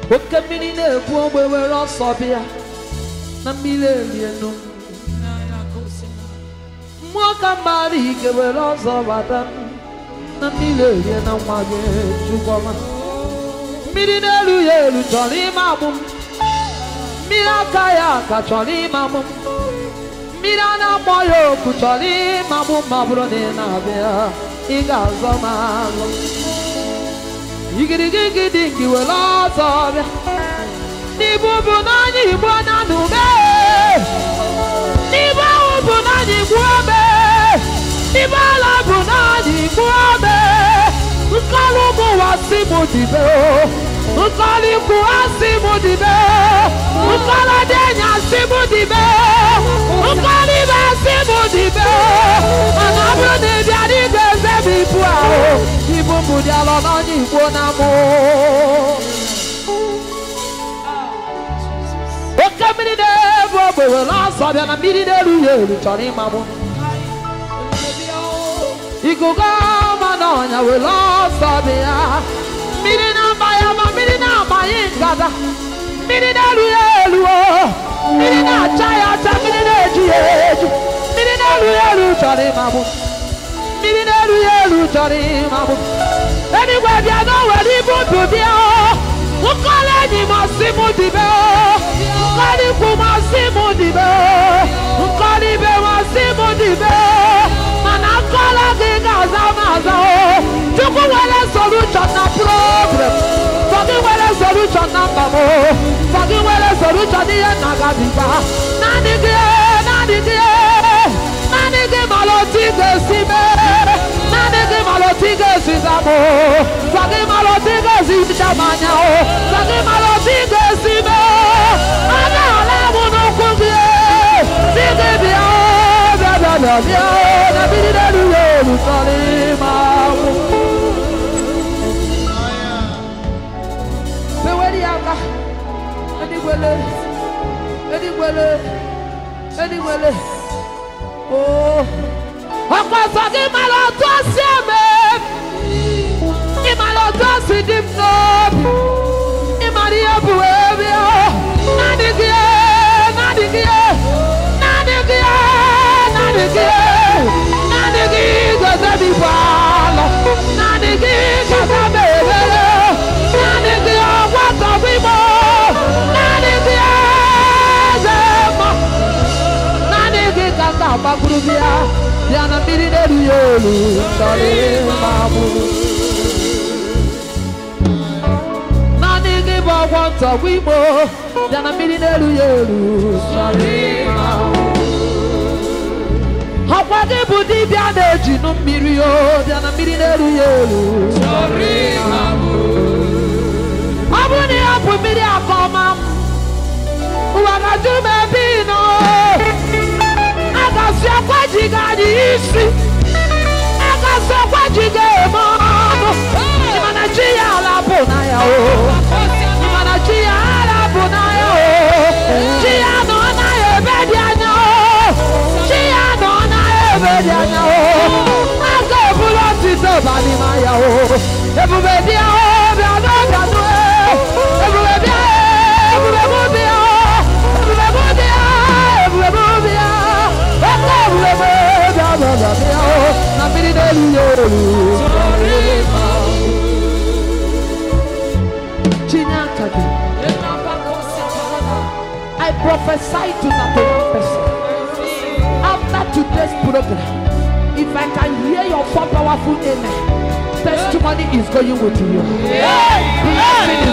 oke mmiri na-ebu ogbe were ọsọ bịa na mmiri elienu mmụọ ka mmadụ ike were ọzọ bata na mmiri erie na nwa gị chukwuma mmiri na-elu ya elu chọrọ ime agbụ m mmiri aka ya aka chọrọ ime agbụ m mmiri a na-akpọ ya oku chọrọ ime agbụ m ma ọ bụrụ na ị na-abịa ị ga-azọ m alụ igirigigidi gị were ọzọ bịa n'ibu bụ n'anya igbo na n'ume n'ibu ahụ bụ n'anya igbo ome n'ibu ala bụ n'anya igbo ome nkọlụ bụ ụwa si mụ dibe nkọlụ ikwu asị mụ dibe nkọlụ dị enyi asị mụ dibe nkọlụ ibe asị mụ dibe mana ọ bụrụ na ị bịa n'igwe eze bụ ibu ahụ ibu mbụ dị alọ n'ọnya igbo na mụ oke mmiri na-ebu ogbe were ọsọ bịa na mmiri na-eru ya elu chọrọ ịmagbu ikuku ọma na ọnya were ọsọ bịa mmiri na-agba ya ma mmiri na-agbanye ngada mmiri na-eru ya elu o mmiri na-acha ya acha mmiri na-eju ya eju mmiri na-eru ya elu chọrọ ịmagbu mmiri na-eru ya elu chọrọ ịmagbu eluigwe bịa na o were ibu ndụ bịa o nkọla enyi m ọsị mụ dibe o nkọla ikwu m ọsị mụ dibe o nkọla ibe m ọsị mụ dibe o mana nkọla gị ga-aza m aza o chukwu nwere solution na program sọ gị nwere solution na mba m o sọ gị nwere solution n'ihe nna gabiga naanị gị naanị gị naanị gị mara otu ị ga-esi mee naanị gị mara otu ị ga-esi zamụ sọ gị mara otu ị ga-esi hicha m anya o sọ gị mara otu ị ga-esi mee aga ala mụ n'ụkwụ gị si gị bịa bịa bịa bịa bịa na mmiri n'elu ya elu chọrọ ịma agwụ peweri aka edigwele edigwele edigwele oo ọkpọsọ gị mara otu o si eme ị mara otu o si dị m n'obi ị mara ihe bụ ebe ọ naanị gị naanị gị naanị gị naanị gị naanị gị gote m ibu alọ naanị gị gote m ebere naanị gị ọgwatọ m imo naanị gị eze mma naanị gị ka m ga-agbagburu bịa bịa na mmiri na-eru ya elu chọrọ ịma gburu naanị gị bụ ọgwọ ntọgbu igbo bịa na mmiri na-eru ya elu chọrọ ịma ọkwa gị bụ dibịa na-ejinu mmiri o bịa na mmiri na-eru ya elu ọ bụrụ na ya bụ mmiri aka ọma m ụwa ga-ajụ m ebe ị nọ a ga-asị akwa ji gị anyị isi a ga-asị akwa ji gị eme ọnụ ịmana chi ya ala bụ na ya o ịmana chi ya ala bụ na ya o chi ya nọ anaghị ebe dị anya o chi ya nọ anaghị ebe dị anya o a ga-eburu otito balị ma ya o ebube bịa o bịa n'ọbịa nụ ebube bịa ebube mụ bịa ebube mụ bịa ebube mụ bịa oke ebube mụ bịa bịa bịa bịa o na mmiri na-eru ya elu chinye aka gị I prophesy to that one person after today's program if I can hear your four powerful amen testimony is going with you blessing